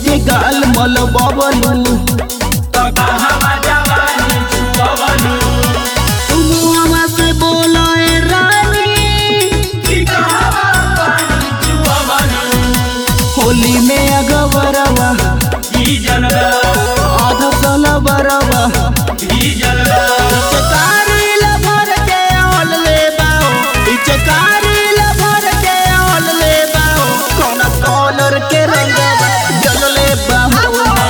के गाल मल बबलू तुम से बोलो ए रानी होली में अगवरवा आधा साल बरवा पिचकारी ला भर के ऑल ले बाओ पिचकारी ला भर के ऑल ले बाओ कौन कॉलर के रंगवा जल ले बाओ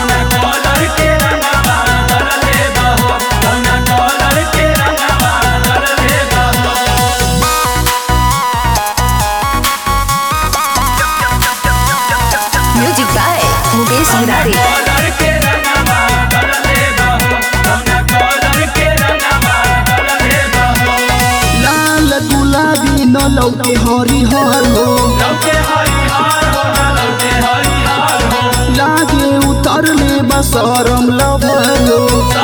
म्यूजिक बाय मुकेश मुरारी लाल गुलाबी न लौके हरिहर हो लागे उतरले बसरम लभलो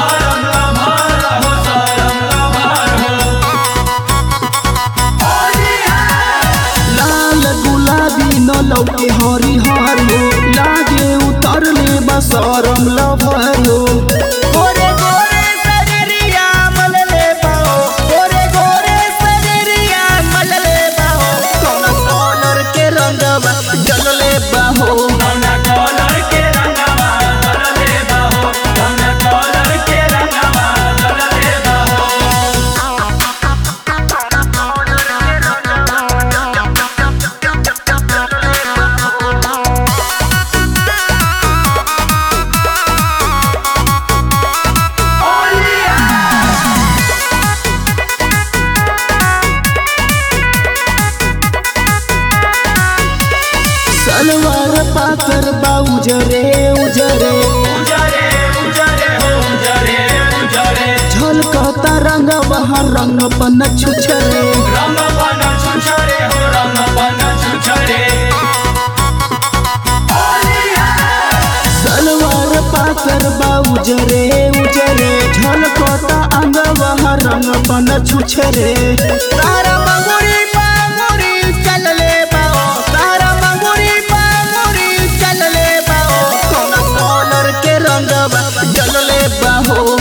लाल गुलाबी न लौके हरिहर हो लागे उतरले बसरम लभलो गोरे गोरे सजरिया मलले बाओ गोरे गोरे सजरिया मलले बाओ कौन कॉलर के रंगवा जलले बाहो सलवार पाकर बा उजरे उजरे झलकता रंग वहाँ रंग पन छुछरे सलवार पाकर बा उजरे उजरे झलकता अंग वहाँ रंग पन छुछरे तारा मंगुरी पांगुरी चल ले बाओ तारा मंगुरी पांगुरी चल ले बाओ कौन कॉलर के रंगवा जल ले बाहो